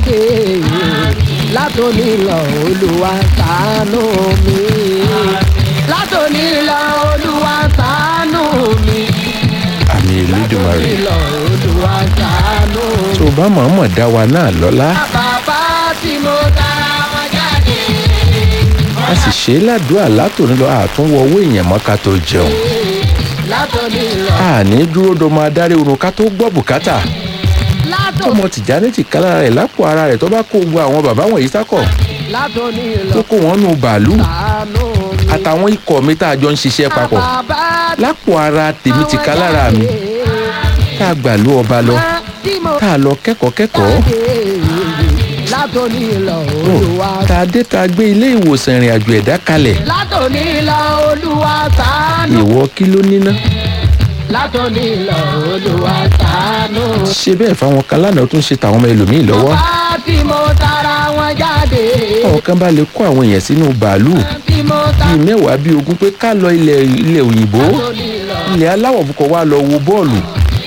jáde látòní lọ olúwa ṣàánú mi látòní lọ olúwa ṣàánú mi àmì elédùnmarè látòní lọ olúwa ṣàánú mi. tó o bá mọ̀ọ́mọ̀ dá wa náà lọ́lá bàbá tí mo tara wọn jáde. a sì ṣe é ládùúgbò látòní lọ àtúnwọ owó èèyàn mọ́ ká tó jẹun látòní lọ àní dúró dọmọ adarí oorun ká tó gbọ́ bùkátà látòní tọmọ tìjànì ti kálára rẹ̀ lápò ara rẹ̀ tó bá kó gbogbo àwọn bàbá wọ̀nyí sákọ̀ látòní tó lọ kó wọn nù bàálù ṣàánú mi. àtàwọn ikọ̀ mi tá a jọ ń ṣiṣẹ́ papọ̀ bàbá lápò ara tèmi ti kálára mi tá a gbà lú ọba lọ tí mo tá a lọ kẹ́kọ̀ọ́ kẹ́kọ̀ọ́ látòní lọ tó olúwa tá a dé tá a gbé ilé ìwòsàn ìrìn àjò ẹ̀dá kalẹ̀ látòní lọ olúwa ṣàánú ìwọ kí ló níná látòní lọ olúwa ṣàánú. ṣe bẹ́ẹ̀ fáwọn kan lánàá ó tún ṣe tàwọn ọmọ ẹlòmíì lọ́wọ́ bàbá tí mo tara wọn jáde àwọn kan bá lè kó àwọn èèyàn sínú bàálù tí mo tara bíi mẹ́wàá bíi ogún pé ká lọ ilẹ̀ ilẹ̀ òyìnbó látòní lọ ilẹ̀ aláwọ̀ fúnkọ̀ wá lọ wo bọ́ọ̀lù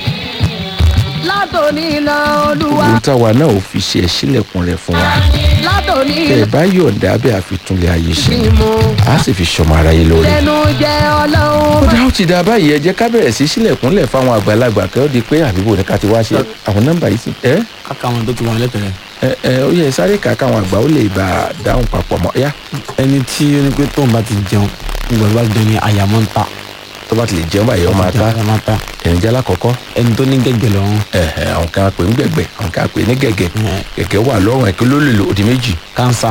látòní lọ olúwa ohun táwa náà ò fi ṣe ẹ̀sílẹ̀kùn rẹ̀ fún wa látòní tẹ̀ lọ bá yọ̀ǹda abẹ́ àfitúnlẹ̀ ayé ṣe tí mo a sì fi ṣọmọ aráyé lórí. lẹnu jẹ ó ọlọ́run dá ó ti dá báyìí ẹ jẹ́ ká bẹ̀rẹ̀ sí sílẹ̀kùnlẹ̀ fáwọn àgbàlagbà kẹ́ ọ́ di pé àbíbò ní ká ti wá ṣe àwọn nọ́mbà yìí sí. ẹ káka àwọn tó ti wọn lẹ́tẹ̀rẹ̀ ẹ ẹ ó yẹ sáré kà káwọn àgbà ó lè bá a dáhùn papọ̀ mọ́ yá ẹni tí ó ní pé tóun bá ti jẹun nígbà tó bá jẹun ní àyàmọ́ ń ta tó bá ti lè jẹun báyìí ọmọ ata àyàmọ́ ń ta ẹ̀yìn jẹ́ alákọ̀ọ́kọ́ ẹni tó ní gẹ́gẹ́ lọ́rùn ẹ̀hẹ̀ àwọn kan pè ní gbẹ̀gbẹ̀ àwọn kan pè ní gẹ̀gẹ̀ ẹ̀, gẹ̀gẹ̀ wà lọ́rùn ẹ̀kí ló lè lò òdì méjì kánsà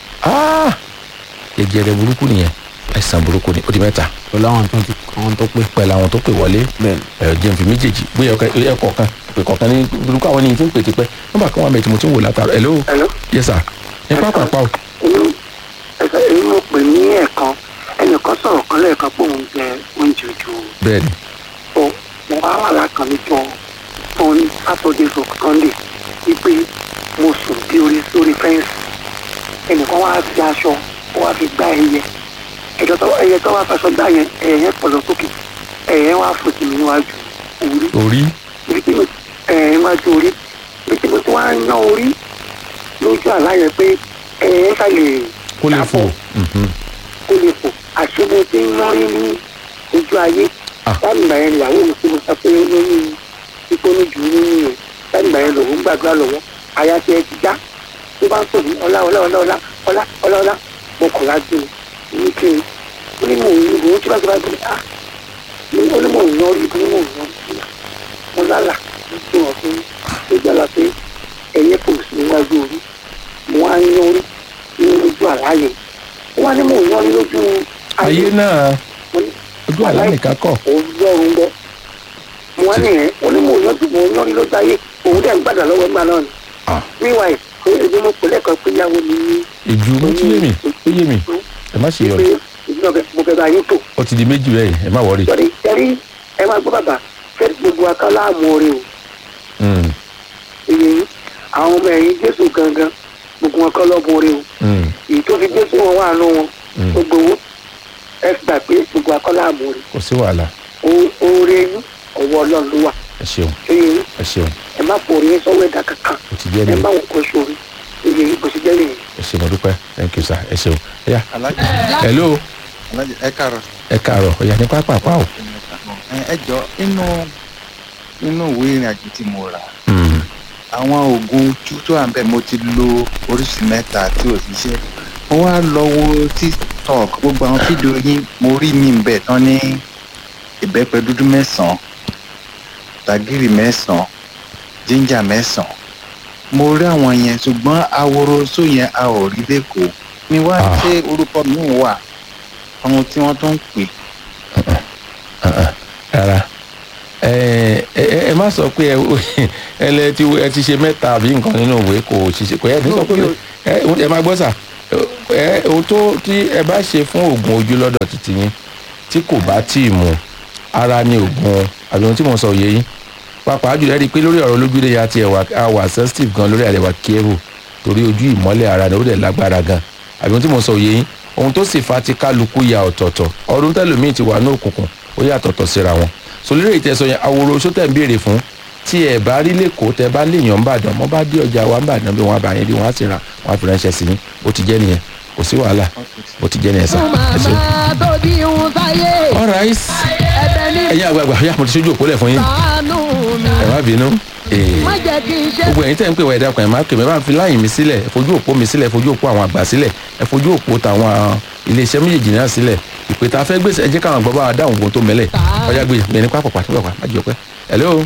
Ah! jẹjẹrẹ burúkú nìyẹn àìsàn burúkú ni òdì mẹ́ta pẹ̀lú àwọn tó ti àwọn tó pé pẹ̀lú àwọn tó pè wọlé bẹ́ẹ̀ ẹ jẹun fi méjèèjì bóyá ẹ kọ̀ọ̀kan pè kọ̀ọ̀kan ní burúkú àwọn ènìyàn tí ń pè tipẹ́ nọ́mbà kan wà mẹ́tì mo ti ń wò látara hello Hello. yes sir ẹ pápá pa o inú ẹsẹ̀ èyí mo pè ní ẹ̀kan ẹnìkan sọ̀rọ̀ kan lẹ́ẹ̀kan pé òun jẹ oúnjẹ ojú bẹ́ẹ̀ ni o mo wá wà lákan níjọ fún sátọdé fún sunday wípé mo sùn bí orí sórí fẹ́ǹsì ẹnìkan wá fi aṣọ ó wá fi gbá ẹyẹ ẹjọ tó ẹyẹ tó wá faṣọ gbá yẹn ẹyẹ yẹn pọ̀ lọ sókè ẹyẹ yẹn wá fòtì mí níwájú orí orí ibi tí mo ẹyẹ níwájú orí ibi tí mo ti wá ń yán orí lójú àlá yẹn pé ẹyẹ yẹn ṣàlè kó lè fò dàpọ̀ Mhm. kó lè fò àṣebó tí ń mọ́rí ní ojú ayé Ah. lágbà yẹn ìyàwó mi tí mo sọ pé lórí ipò ní jù nínú yẹn lágbà yẹn lòun gbàdúrà lọ́wọ́ àyà tí ẹ ti já tó bá ń pè ní ọlá ọlá ọlá ọlá ọlá ọlá ọlá mo kọ̀ lájú mi ní kí n ó ní mò ń yí ìbò tí bá ti bá ti ah ní ó ní mò ń yọrí ibi ní mò ń yọrí sí mo lálà ní kí wọn fún tó jàlá pé ẹyẹ kò sí níwájú orí mo wá ń yọrí ní ojú àlàyé ó wá ní mò ń yọrí lójú ayé náà mo ní ojú àlá nìkan kọ́ ọlọ́run gbọ́ mo wá nìyẹn onímọ̀ òyìnbó mo ń yọrí lójú ayé òun dẹ̀ ń gbàdá lọ́wọ́ ẹgbàá náà ni Ah. níwáyé pé ebi mo pè lẹ́kọ̀ọ́ pé yàwó mi ní ìjú mo ti yé mi ó yé mi ẹ má ṣe pé yọrọ ìdí náà mo fẹ́ bá yín tò ó ti di méjì rẹ ẹ má wọrí sọ̀rọ̀ ìtẹ́rí ẹ máa gbọ́ bàbá fẹ́ gbogbo akálá àmọ́ rẹ o Mm, èyí àwọn ọmọ ẹ̀yìn jésù gangan gbogbo wọn kọ́ lọ́bùn rẹ o mm, èyí tó fi jésù wọn wà nù wọn Mm. gbogbo owó ẹ gbà pé gbogbo akálá àmọ́ rẹ kò sí wàhálà oore yín ọwọ́ ọlọ́run ló wà ẹ ṣeun èyí ẹ ṣeun ẹ má pò orin sọ́wọ́ ẹ̀dá kankan ó ti jẹ́ ẹ mi má wọn kó sórí èyí kò sí jẹ́ nìyẹn. ẹ ṣe mo dúpẹ́ thank you sir ẹ ṣeun ẹ yá alájẹ hello alájẹ ẹ káàárọ̀ ẹ káàárọ̀ ó yá ní pápá pa o. ẹ ẹ jọ inú inú ìwé ìrìn àjò tí mo rà Mm, àwọn oògùn ojú tó wà bẹ́ẹ̀ mo ti lo oríṣi mẹ́ta tí ò ṣiṣẹ́ mo wá lọ wo tiktok gbogbo àwọn fídíò yín mo rí mi bẹ̀ tán ní ìbẹ́pẹ dúdú mẹ́sàn-án tàgìrì mẹ́sàn-án jíńjà mẹ́sàn-án mo rí àwọn yẹn ṣùgbọ́n aworo só yẹn a ò rí lẹ́kọ̀ọ́ ni wá Ah. ṣé orúkọ mi wà àwọn tí wọ́n tún ń pè rárá ẹ ẹ ẹ má sọ pé ẹ ẹ lẹ ti ẹ ti ṣe mẹ́ta àbí nǹkan nínú ìwé kò ṣiṣẹ́ kò yẹ ní sọ pé ẹ ẹ má gbọ́ sà ẹ ohun tó tí ẹ bá ṣe fún oògùn ojú lọ́dọ̀ títí yín tí kò bá tí ì mu ara ni oògùn àbí ohun tí mo sọ òye yín pàápàá jùlọ ẹ rí i pé lórí ọ̀rọ̀ olójúlé ya ti ẹ̀wà àwà sensitive gan lórí àrẹwà kérò torí ojú ìmọ́lẹ̀ ara rẹ̀ ó dẹ̀ lágbára gan àbí ohun tí mo sọ òye yín ohun tó sì fa ti kálukú ya ọ̀tọ̀ọ̀tọ̀ ọdún tẹ́lòmíì ti wà ní òkùnkùn ó yà tọ̀tọ̀ síra wọn so lórí ìtẹ̀sọ yẹn àwòrán oṣù tẹ̀ ń béèrè fún tí ẹ bá rí lẹ́kọ̀ọ́ tẹ bá léèyàn ń bàdàn mọ́ bá dé ọjà wa ń bàdàn bí wọ́n bá yẹn dé wọ́n á sì ra wọ́n á fi ránṣẹ́ sí yín bó ti jẹ́ nìyẹn kò sí wàhálà bó ti jẹ́ nìyẹn sá fún ẹ ṣe. màmá tó bí ń sáyé alright ẹ̀bẹ̀ ní ẹ̀yin àgbààgbà yá mo ti ṣojú òpó lẹ̀ fún yín sàánú mi ẹ má bínú. Ee má jẹ́ kí n ṣe gbogbo ẹ̀yin tẹ́ ń pè wá ẹ̀dá kan ẹ̀ máa pè mí ẹ bá ń fi láyìn mi sílẹ̀ ẹ fojú òpó mi sílẹ̀ ẹ fojú òpó àwọn àgbà sílẹ̀ ẹ fojú òpó tàwọn iléeṣẹ́ méjèèjì náà sílẹ̀ ìpè tá a fẹ́ gbèsè ẹ jẹ́ káwọn àgbà bá wa dáhùn ohun tó mẹ́lẹ̀ ọjà gbé mi ní pápá pàtó pàpà má jẹ́ ọpẹ́ hello.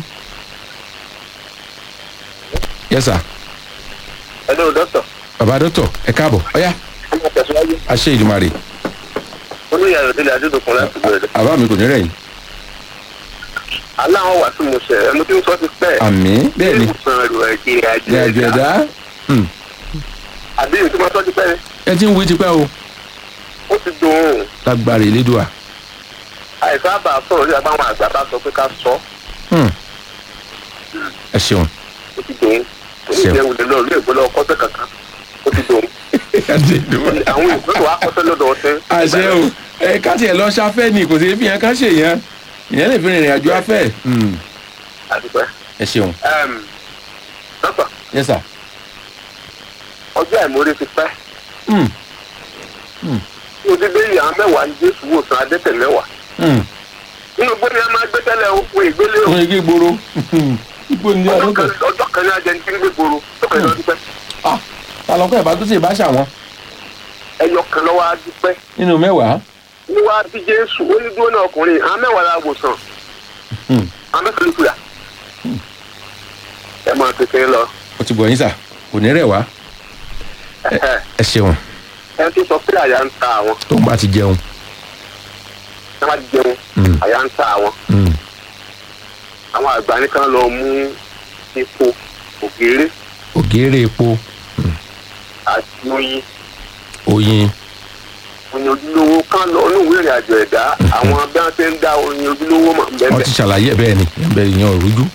yes sir hello doctor baba dọ́tọ̀ ẹ káàbọ̀ ọ̀yá ọmọ tẹ̀síwájú àṣẹ ìdùmarè olóyè ayọ̀dẹ́lẹ̀ adédọ̀kun láti bẹ̀rẹ̀ àbá mi kò ní rẹ̀ yìí aláwọ̀ wà tí mo ṣẹ̀ ẹ̀ mo ti ń sọ ti pẹ́ àmì bẹ́ẹ̀ ni ìwòsàn ẹ̀rọ ẹ̀jẹ̀ ní àjọ àjẹ́ ẹ̀dá Hmm. àbí èyí tí mo sọ ti pẹ́ ẹ ti ń wí tipẹ́ o ó ti dùn ún lágbára ìlédùá àìsàn àbà sọ̀rọ̀ nígbà táwọn àgbà bá sọ pé ká sọ Hmm. ẹ ṣeun ó ti dùn ún Ṣeun. oníṣẹ́ ìwòlè lọ ilé ìgbọ́lọ́ kọ́sẹ̀ kankan ó ti dùn ún àṣẹ ìdùmarè. àwọn ìgbọ́lọ́ wa kọ́sẹ̀ lọ́dọ̀ ọtẹ́ àṣẹ o ẹ ká tiẹ̀ lọ ṣafẹ́ ni kò sí fi hàn ká ṣe yẹn ìyẹn lè fi rìnrìn àjò afẹ́ Hmm. àdìpẹ́ ẹ ṣeun dọ́tọ̀ yes sir. ọjọ́ àìmọ́lé ti pẹ́ Hmm. mo ti dé ìyá mẹ́wàá ní jésù wòsàn adẹ́tẹ̀ mẹ́wàá Hmm. nínú gbọ́dọ̀ yẹn máa gbé tẹ́lẹ̀ o fún ìgbélé o wọ́n yẹ kí gbòòrò igbó ní ọjọ́ ọdún kan kan ọjọ́ kan ní ajẹ́ ní tí ń gbé gbòòrò tó kẹ́ lọ́ọ́ dúpẹ́ ah talọ́kọ̀ ìbá tó sì bá ṣàwọn ẹyọ kan lọ́wọ́ á dúpẹ́ nínú mẹ́wàá ní wàá bí jésù ó ní dúró náà ọkùnrin àwọn mẹ́wàá la wòsàn Hmm. àwọn mẹ́fà ló kúyà ẹ máa kékeré lọ ó ti bọ̀ yín sà kò ní rẹ̀ wá ẹ ṣeun ẹ ti sọ pé àyà ń ta àwọn tó ń bá ti jẹun ẹ má jẹun Hmm. àyà ń ta àwọn Hmm. àwọn àgbà nìkan lọ mú epo ògèrè ògèrè epo àti oyin oyin oyin ojúlówó kan lọ ní ìwé ìrìn àjò ẹ̀dá àwọn bí wọ́n ti ń dá oyin ojúlówó mọ̀ wọ́n bẹ́ẹ̀ ti ṣàlàyé ẹ̀ bẹ́ẹ̀ ni bẹ́ẹ̀ yẹn ò rújú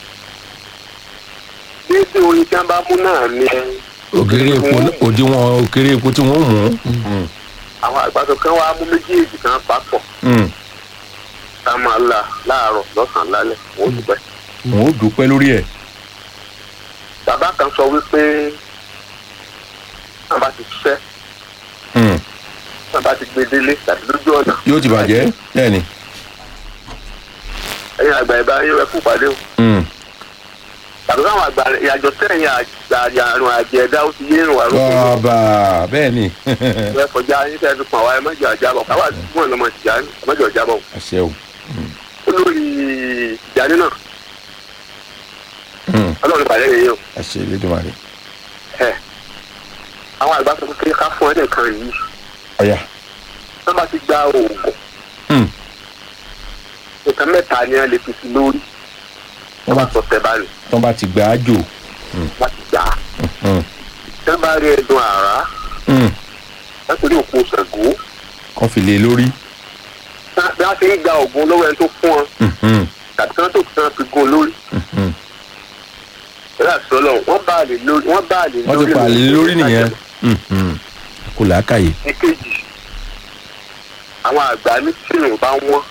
déédéé oyin tí wọ́n bá mú náà ni ògèrè epo òdiwọ̀n ògèrè epo tí wọ́n mú Hmm. àwọn àgbàdo kan wá mú méjèèjì kan papọ̀ Hmm. ká máa la láàárọ̀ lọ́sàn-án lálẹ́ wọ́n dùpẹ́. wọn ò dúpẹ́ lórí ẹ̀ bàbá kan sọ wípé wọn bá ti ṣiṣẹ́ Hmm. wọn bá ti gbé délé tàbí lójú ọ̀nà yóò ti bàjẹ́ bẹ́ẹ̀ ni ẹ̀yin àgbà ìbá yín rẹ kú pàdé o Hmm. tàbí káwọn àgbà ìyàjọ sẹ́yìn àjà àrùn àjẹ ẹ̀dá ó ti yé ìrùn àrùn tó bàbá bẹ́ẹ̀ ni ẹ kọjá yín fẹ́ẹ́ fi pọ̀ wá ẹ mọ́jọ àjábọ̀ káwá àdúgbò ọ̀nà ọmọ ìjà ẹ mọ́jọ àjábọ̀ àṣẹ o olórí ìjàdí náà Hmm. ọlọ́run pàdé yẹn o àṣẹ Elédùmarè ẹ àwọn àgbà sọ pé ká fún ẹ nìkan yìí ọ̀yà wọn bá ti gba oògùn Hmm. nǹkan mẹ́ta ni wọn lè fi sí lórí wọn bá sọ tẹ báyìí tó bá ti gbà á jò wọn ti gbà á. Hmm. tẹ́ bá rí ẹ̀dùn àrá Hmm. látòrí òkú ṣàgó kàn fi lé lórí bí wọ́n ti ń gba ògùn lọ́wọ́ ẹni tó fún wọn Hmm. Hmm. tàbí kí wọ́n tó kí wọ́n fi gun lórí Hmm. ẹ̀rọ àṣọlọ wọ́n bá àlè lórí wọ́n bá àlè lórí wọ́n ti pa àlè lórí nìyẹn Hmm. Hmm. kò làákàyè èkejì àwọn àgbà ní tìrùn bá wọ́n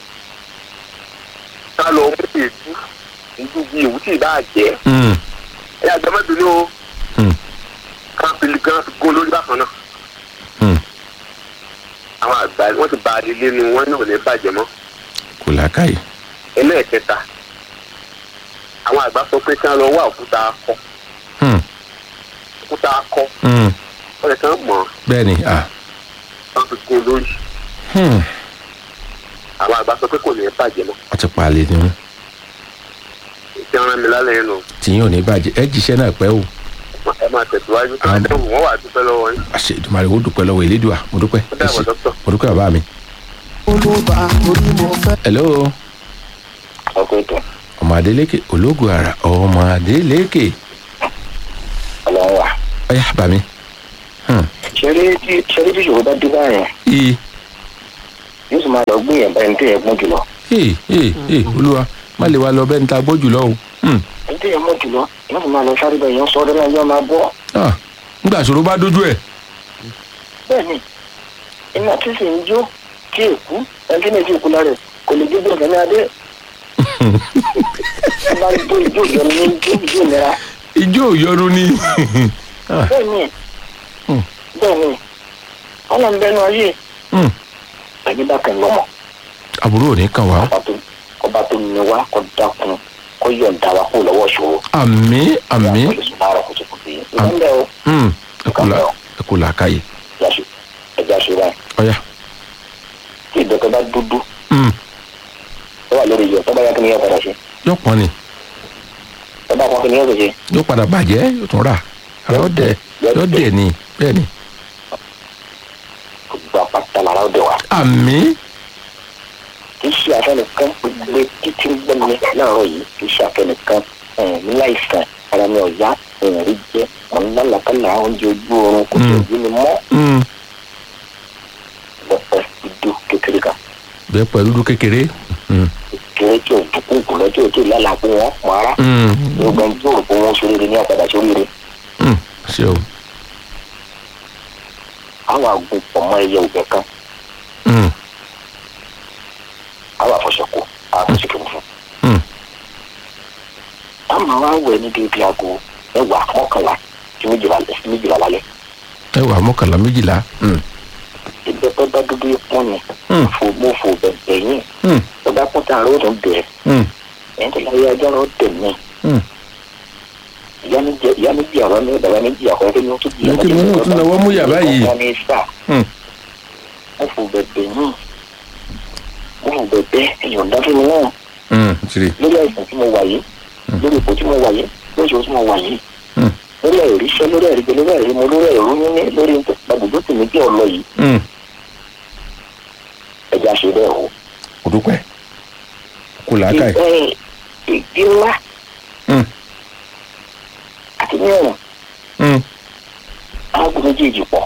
ká lọ mú èdú ìdú bíi èwú tí ì bá jẹ́ Hmm. ẹ̀yà àgbàmọ́bìnrin o Hmm. ká fi gan fi gun lórí bákan náà Hmm. àwọn àgbà wọ́n ti ba àlè lẹ́nu wọn náà ò ní bàjẹ́ mọ́. kò làákàyè ẹlẹ́ẹ̀kẹta àwọn àgbà sọ pé kí wọ́n lọ wá òkúta akọ Hmm. òkúta akọ Hmm. wọ́n lè kàn mọ̀ bẹ́ẹ̀ ni ah. wọ́n fi kún lórí Hmm. àwọn àgbà sọ pé kò ní bàjẹ́ mọ́ wọ́n ti pa àlè ni wọ́n ìṣe ọ̀ràn mi lálẹ́ yẹn nù tìyín ò ní bàjẹ́ ẹ jíṣẹ́ náà pẹ́ o ẹ máa tẹ̀síwájú tó Àmín. ń dẹ́wù wọ́n wà dúpẹ́ lọ́wọ́ yín àṣẹ Èdùmàrè ó dúpẹ́ lọ́wọ́ Elédùà mo dúpẹ́ ó ẹ dàbọ̀ ṣé dókítà. mo dúpẹ́ bàbá mi. olóba orí mo fẹ́. hello ọkùnrin tó ọmọ Adélékè ológun ara ọmọ Adélékè ọlọ́run wà. ọyá bà mí. Hmm. ṣeré tí ṣeré tí ìṣòro bá dé báyẹn ii yóò sì máa lọ gbé yẹn báyìí tó yẹ gbọ́n jùlọ. ee ee ee olúwa má lè wa lọ bẹ́ẹ̀ ní ta gbọ́ jùlọ o. Hmm. ẹni tó yẹ mọ́ jùlọ yóò sì máa lọ sáré bẹ́ẹ̀ yẹn sọ ọdún náà yóò máa bọ́. Ah, nígbà ìṣòro bá dójú ẹ̀. bẹ́ẹ̀ni iná tí sì ń jó tí èkú ẹni tí ní ti kú lára ẹ̀ kò lè gbé bẹ́ẹ̀ ní adé. bá ń jó ìjó ìjọ ní ìjó ìjó ìnira ijó òyọnu ni Ah, bẹ́ẹ̀ ni Hmm. bẹ́ẹ̀ ni ọ̀nà ń bẹnu ayé hmm. ẹni bá kẹ́ lọ́mọ àbúrò ò ní kàn wá ọba tó ọba tó ní wá kó dákun kó yọ̀ǹda wa kó lọ́wọ́ ṣòro àmì àmì pẹ̀lú sùn láàárọ̀ kùtùkùtù yìí ìlànà o Hmm, ẹ kú là- ẹ kú làákàyè ẹja ẹja ṣe báyìí ọ̀yà tí ìdọ́kẹ́ bá dúdú Hmm, ó wà lórí iyọ̀ tó bá yá kí ni yóò padà ṣe yóò pọ́n ni tó bá kọ́ kí ni yóò ṣe yóò padà bàjẹ́ yóò tún rà ara ó dẹ̀ yóò dẹ̀ ni bẹ́ẹ̀ ni gbogbo apáta lára ó dẹ̀ wá àmì kì í ṣe afẹnìkan gbogbo títí ń gbọ́ mi láàárọ̀ yìí kì í ṣe afẹnìkan ní láìsàn ara mi ò yá èèyàn rí jẹ́ ọ̀nà làkàlà oúnjẹ ojú oorun kò tó Mm. ojú mi mọ́ Hmm, lọ́pọ̀ ìdú kékeré kan bẹ́ẹ̀ pẹ̀lú dúdú kékeré Hmm, kéré tí ò dúkú kù lọ tí ò tí ì lálàá pé wọ́n mọ ara hmm, gbogbo ẹni tí ò rò pé wọ́n ṣoríire ní àpàdà ṣoríire hmm. ṣe o àwọn àgùn pọ̀ mọ́ ẹyẹ òbẹ̀ kan Hmm, àwọn àfọṣẹkù àwọn àfọṣẹkù fún hmm. táwọn àwọn àwẹ̀ níbi ibi aago mẹ́wàá mọ́kànlá sí méjìlá sí méjìlá lálẹ́ ẹ wà mọ́kànlá méjìlá Hmm, ìgbẹ́pẹ́ bá dúdú pọ́n ni Hmm. fò mo fò bẹ̀bẹ̀ yín hmm, ọba pọ́n tá a rò tó bẹ̀rẹ̀ hmm, ẹ̀yìn tó láyé ajá rò tẹ̀ mí hmm. ìyá mi jẹ ìyá mi jẹ àwọn mi bàbá mi jẹ àwọn ẹni tó jẹ Mo ti mú òtún lọ́wọ́ mú yàrá yìí. wọn ní sà Hmm. mo fò bẹ̀bẹ̀ yín mo fò bẹ̀bẹ̀ èèyàn dáfẹ́ mi náà Hmm, tiri lórí àìsàn tí mo wà yìí lórí ipò tí mo wà yìí lórí ìṣòro tí mo wà yìí Hmm. lórí àìríṣẹ́ lórí àìríjẹ lórí àìrímọ lórí àìrú níní lórí gbàgbọ́dọ̀ tèmi bí ọ̀lọ́ yìí Hmm, ẹja ṣe bẹ́ẹ̀ o. kò dúpẹ́ kò làákàyè Ẹ, ìdí ńlá Hmm, àti ní ọ̀rùn hmm, aago méjèèjì pọ̀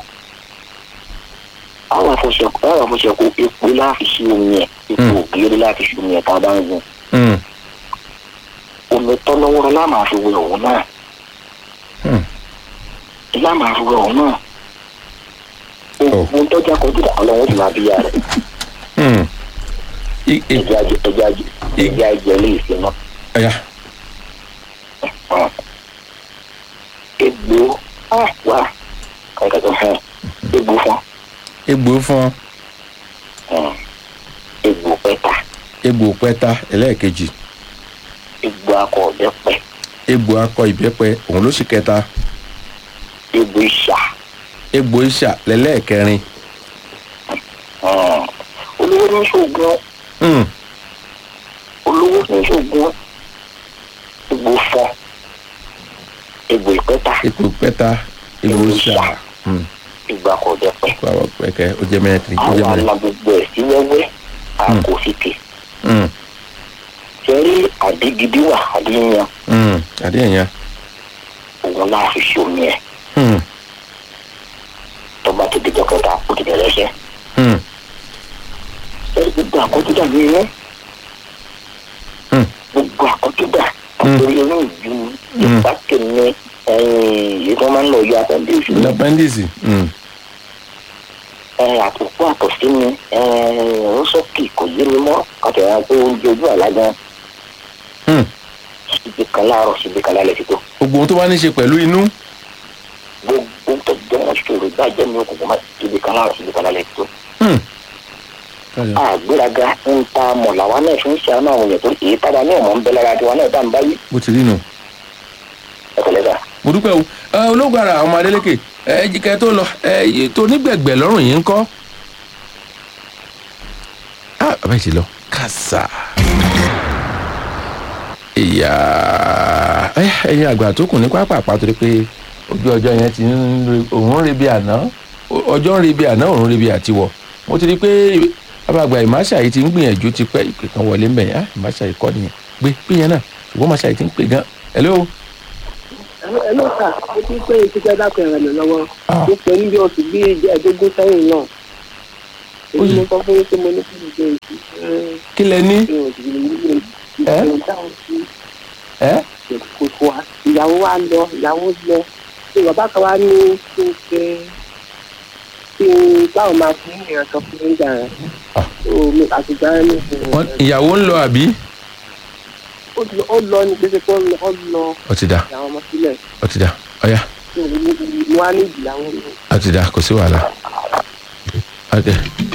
àwọn àfọṣẹkù àwọn àfọṣẹkù epo láti ṣe omi ẹ̀ epo Hmm. ògiri láti ṣe omi ẹ̀ tá a bá ń gun hmm, omi tọ́lọ́wọ́rọ́ láàmà fi wẹ òun náà hmm. láàmà fi wẹ òun náà ogun tọ́jà kọjú dà ọlọ́run ti máa bí ya rẹ̀ Hmm. I- i- ẹja jẹ ẹja jẹ ẹja jẹ lè ṣe náà ọ̀yà egbò ah, wá kankan hàn egbò fún egbò fún hàn egbò pẹ́ta egbò pẹ́ta ẹlẹ́ẹ̀kejì egbò akọ ọ̀bẹ pẹ́ egbò akọ ìbẹ́pẹ òun ló sì kẹta egbò ìṣà egbò ìṣà lẹ́lẹ́ẹ̀kẹrin hàn olówó ní ṣoògùn Hmm, olówó ní ṣoògùn egbò fọ egbò ìpẹ́ta egbò pẹ́ta egbò ìṣà Hmm, egbò akọ ọ̀bẹ pẹ́ egbò àwọn pẹ́kẹ́ ó jẹ́ mẹ́rin ó jẹ́ àwọn mẹ́rin alágbègbè ẹ̀ sí wẹ́wẹ́ àkòsíkè Hmm, sẹ́rí àdígidí wà àdíyan hmm. àdéhùn yẹn òun náà fi ṣe omi ẹ̀ Hmm, tọ́ba tó dijọ́ kẹta ó ti bẹ̀rẹ̀ ṣẹ́ hmm, sẹ́rí gbogbo àkọ́júdà ní inú Hmm. gbogbo àkọ́júdà àtòrí inú ìjú ìpàkè ní èyí tó máa ń lọ yọ àtẹ̀ndéṣù ní appendix Hmm, àtòkù àtọ̀sí ni rọ́sọ́kì kò yé mi mọ́ kàtẹ́wà pé oúnjẹ ojú àlá gan hmm. síbi kan láàárọ̀ síbi kan lálẹ́ ti tó gbogbo ohun tó bá ní ṣe pẹ̀lú inú gbogbo tó jẹ́ wọn ṣòro gbàjẹ́ mi òkùnkùn má síbi kan láàárọ̀ síbi kan lálẹ́ ti tó. Hmm. àgbéraga ń ta mọ̀ làwa náà fi ń ṣàánú àwọn èèyàn tó èyí táwa ní ọ̀mọ́ ń bẹ lára tiwa náà bá ń báyìí bó ti rí nù. ẹ̀kọ́lẹ́sà. mo dúpẹ́ o ẹ, ológun ara àwọn ọmọ adélèké ẹ jíkẹ́ tó lọ ẹ yìí tó nígbẹ̀gbẹ̀ lọ́rùn yìí ń kọ́. ah bàbá yìí ti lọ kàṣà. ìyá ẹ, ẹ̀yin àgbà tó kù ní pápá torí pé ojú ọjọ́ yẹn ti ń re òun ń re bí àná o- ọjọ́ ń re bí àná òun ń re bí àtiwọ̀ mo ti rí i pé abàgbà ìmáṣà yìí ti ń gbìyànjú ti pẹ́ ìpè kan wọlé ń bẹ̀ yẹn ah ìmáṣà yìí kọ́ nìyẹn gbé pé yẹn náà ṣùgbọ́n ìmáṣà yìí ti ń pè gan hello. ẹ ló kà ó ti pé ìṣiṣẹ́ dákun ẹ̀rọ mi lọ́wọ́ Ah. ó pè ní bí oṣù bí ẹ̀ẹ́dógún sẹ́yìn náà èyí mo sọ fún yín pé mo ní kí n ṣe èyí kí lẹ ní. ṣe òsì ní ilé Ẹ́? ìṣẹ̀lẹ̀ dáhùn sí ẹ kòkò wa ìyàwó wa lọ ìyàwó lọ ṣé bàbá kan wá ní kí n ṣe kí n báwo máa fi ìrìn sọ fún mi gbà rẹ̀ Ah. tó mi àtìgbà rẹ̀ ní ìṣẹ̀lẹ̀ Wọ́n- ìyàwó ń lọ àbí ó lọ- ó lọ ní gbèsè pé ó lọ ó lọ ó ti dà àwọn ọmọ sílẹ̀ ó ti dà ọ̀ya ní wàá ní ìdílé àwọn ọmọ. ó ti dà kò sí wàhálà ok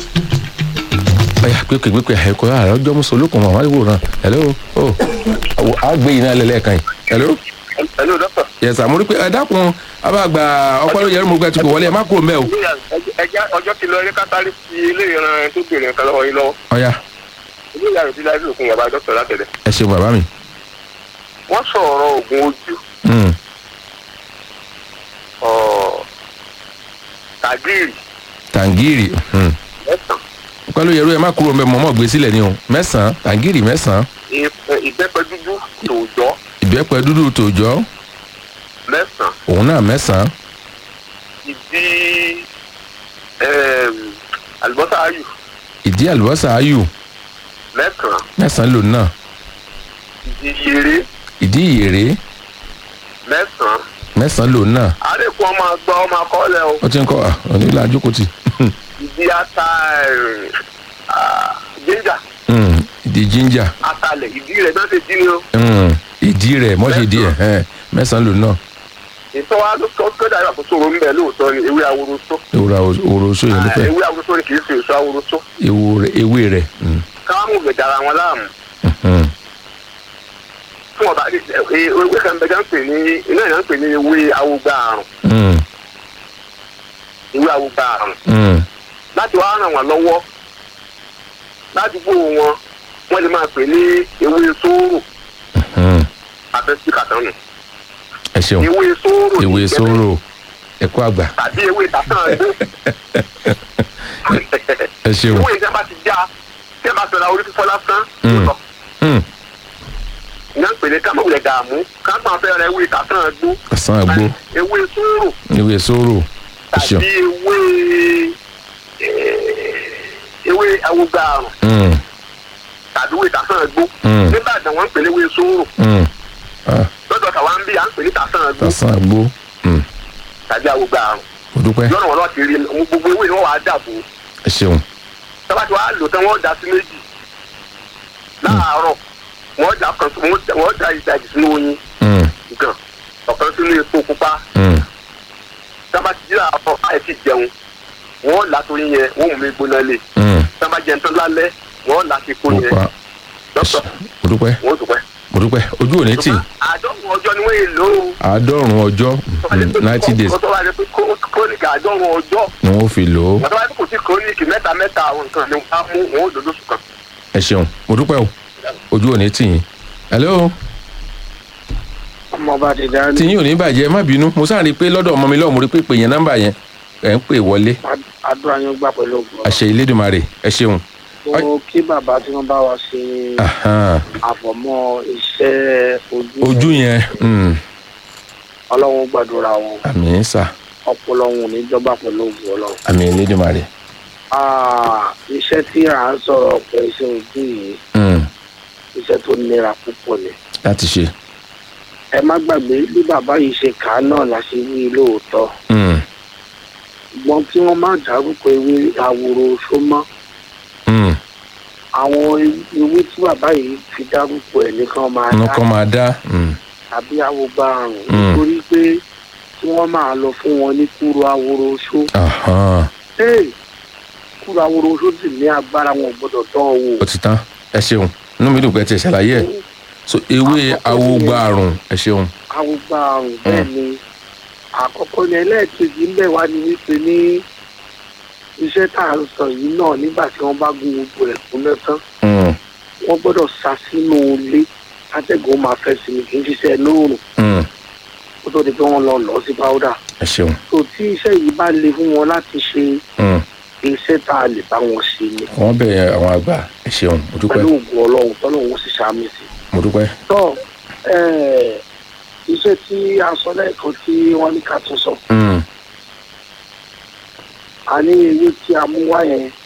ọ̀ya pépè pépè ẹ̀kọ́ ààrẹ ọjọ́ mú solókùn mọ́ àwọn ìwòran hello oh á gbé iná lẹ́lẹ́kan yìí hello hello doctor. yẹsà mo rí pé ẹ dákun abáàgbà ọpọlọ yẹrù mo gbẹ tí kò wọlé ẹ má kúrò mbẹ o ẹja ọjọ́ ti lọ eré kátàrí ti ilé ìran tó bèrè nǹkan lọ́wọ́ yín lọ́wọ́ ọ̀ya ilé ìyá rẹ̀ ti láì lòkun yàrá dọ́kítọ̀ látẹ̀lẹ̀. ẹ ṣeun bàbá mi wọ́n sọ̀rọ̀ oògùn ojú Mm, ọ̀, tàgíìrì tàǹgìrì mm. mẹ́sàn-án ọpọlọ yẹrù ẹ má kúrò mbẹ mọ́ mọ́ gbé sílẹ̀ ni o mẹ́sàn-án tàǹgìrì mẹ́sàn-án ì- ìbẹ́pẹ dúdú tòòjọ́ ìbẹ́pẹ dúdú tòòjọ́ mẹ́sàn-án òun náà mẹ́sàn-án ìdí ẹm, àlùbọ́sà ayù ìdí àlùbọ́sà ayù mẹ́sàn-án mẹ́sàn-án lòun náà ìdí yèrè ìdí ìyèrè mẹ́sàn-án mẹ́sàn-án lòun náà àlékún ọmọ àgbà ọmọ akọ́lẹ̀ o ó ti ń kọ́ à onílà jókòtì ìdí ata ẹm, ah, jíńjà Mm, ìdí jíńjà atalẹ̀ ìdí rẹ̀ náà ṣe dín ní o Mm, ìdí rẹ̀ mọ́ṣẹ́ ìdí ẹ̀ ẹ̀ mẹ́sàn-án lòun náà ìtọ́wá tó tó dàgbà tó sòrò ńbẹ lóòótọ́ ni ewé aworoso ewúra òròṣó yẹn ló Ah, fẹ́ ewé aworoso ni kì í ṣe èso aworoso ewu rẹ̀ ewé rẹ̀ Mm, káwọn mú gbẹ̀dẹ̀ ara wọn láàmú mm, fún ọba ẹ ẹ ewé kan bẹjá ń pè ní iná ìyá ń pè ní ewé awogba àrùn mm, ewé awogba àrùn mm. láti wá ràn wọn lọ́wọ́ ládùúgbò wọn wọ́n lè máa pè ní ewé sóòrò Mm. àbẹ́sí kàtánù ẹ ṣeun ewé sóòrò ewé ní ìjẹ́bẹ́ sóró ẹ̀kọ́ àgbà tàbí ewé tàtàn ẹgbẹ́ ẹ ṣeun ewé ìjọba ti já tí ẹ bá fẹ́ ra orí fífọ́ lásán Mm. lọ Mm, ìyá ń pè ní kámọ̀wulẹ̀ dààmú kápá fẹ́ ra ewé tàtàn ẹgbó ọ̀sán àgbo ewé sóòrò ewé sóró ẹ ṣeun tàbí ewé eh, ewé awogba àrùn Mm, tàbí ewé tàsán ẹgbó Mm. nígbàdàn wọn ń pè ní ewé sóòrò mm. Ah, lọ́dọ̀ tàwa ń bí à ń pè ní tàsán ẹgbó ọ̀sán àgbo Mm, tàbí awogba àrùn mo dúpẹ́ lọ́nà wọn lọ́ọ́ ti rí ohun gbogbo ewé ni wọ́n wàá dàbò ẹ ṣeun tọ́ba tí wàá lò tán wọ́n dà sí méjì láàárọ̀ wọ́n dà kan wọ́n dà ìdajì sínú oyin Mm, gan ọ̀kan sínú epo pupa mm. tọ́ba ti jí àárọ̀ láì fi jẹun wọ́n là torí yẹn wọ́n mú mi gbóná lé Mm. tọ́ba jẹun tán lálẹ́ wọ́n là sí epo mo yẹn pa dọ́kítọ̀ mo dúpẹ́ wọ́n dùpẹ́. mo dúpẹ́ ojú ò ní tì àádọ́rùn ọjọ́ ni wọ́n yé lò ó. àádọ́rùn ọjọ́ ninety days kọ́tọ́ wá ní pé krónìkì àádọ́rùn ọjọ́ ni wọ́n fi lò ó kọ́tọ́ wá ní kò sí krónìkì mẹ́ta mẹ́ta àwọn nǹkan ni wọ́n á mú wọn ó lò lóṣù kan. ẹ ṣeun mo dúpẹ́ o ojú ò ní tì yín hello ọmọ bá ti dá tí yín ò ní bàjẹ́ ẹ má bínú mo sáà rí i pé lọ́dọ̀ ọmọ mi lọ́wọ́ mo rí i pé pè yẹn nọ́mbà yẹn ẹ̀ ń pè wọlé àdúrà yín gbà pẹ̀lú ògùn àṣẹ ìlédùmarè ẹ ṣeun mo kí bàbá tí wọ́n bá wa ṣe Ahan. àfọ̀mọ́ iṣẹ́ ojú ojú yẹn mm, ọlọ́run gbàdúrà wọn àmì sà ọpọlọ wọn ò ní jọba pẹ̀lú ògùn ọlọ́run. àmì ìlédùmarè Ah, iṣẹ́ tí à ń sọ̀rọ̀ pé iṣẹ́ ojú yìí Mm, iṣẹ́ tó nira púpọ̀ ni. láti ṣe ẹ má gbàgbé bí bàbá yìí ṣe kà á náà la ṣe wí lóòótọ́ Mm, ṣùgbọ́n kí wọ́n má dárúkọ ewé àwòrò oṣó mọ́ mm. àwọn ewé tí bàbá yìí fi dárúkọ ẹ̀ nìkan máa wọn dá kọ́ máa dá Mm, tàbí awogba àrùn Mm. nítorí pé kí wọ́n máa lọ fún wọn ní kúrò àwòrò oṣó. ahan. Hey, kúrò àwòrò oṣó sì ní agbára wọn ò gbọ́dọ̀ tán ọ wò. ó ti tán ẹ ṣeun inú mi dùn pé ẹ ti ṣàlàyé ẹ so ewé awogba àrùn ẹ ṣeun awogba àrùn bẹ́ẹ̀ ni àkọ́kọ́ ní ẹlẹ́ẹ̀kejì ń bẹ̀ wá ní wípé ní iṣẹ́ tá à ń sọ yìí náà nígbà tí wọ́n bá gun gbogbo ẹ̀ kún lẹ́tán Mm, wọ́n gbọ́dọ̀ sá sínú ilé atẹ́gùn máa fẹ́ sí ni kì í ṣiṣẹ́ lóòrùn mm. kó tó di pé wọ́n lọ lọ sí páúdà ẹ ṣeun tó tí iṣẹ́ yìí bá le fún wọn láti ṣe Mm. iṣẹ́ tá a lè bá wọn ṣe ni wọ́n bẹ̀rẹ̀ àwọn àgbà ẹ ṣeun mo dúpẹ́ pẹ̀lú ògùn ọlọ́run tọ́lọ́run ó sì ṣàmì sí i. mo dúpẹ́ tọ́ ẹ̀, iṣẹ́ tí a sọ lẹ́ẹ̀kan tí wọ́n ní ká tún sọ Mm, a ní ewé tí a mú wá yẹn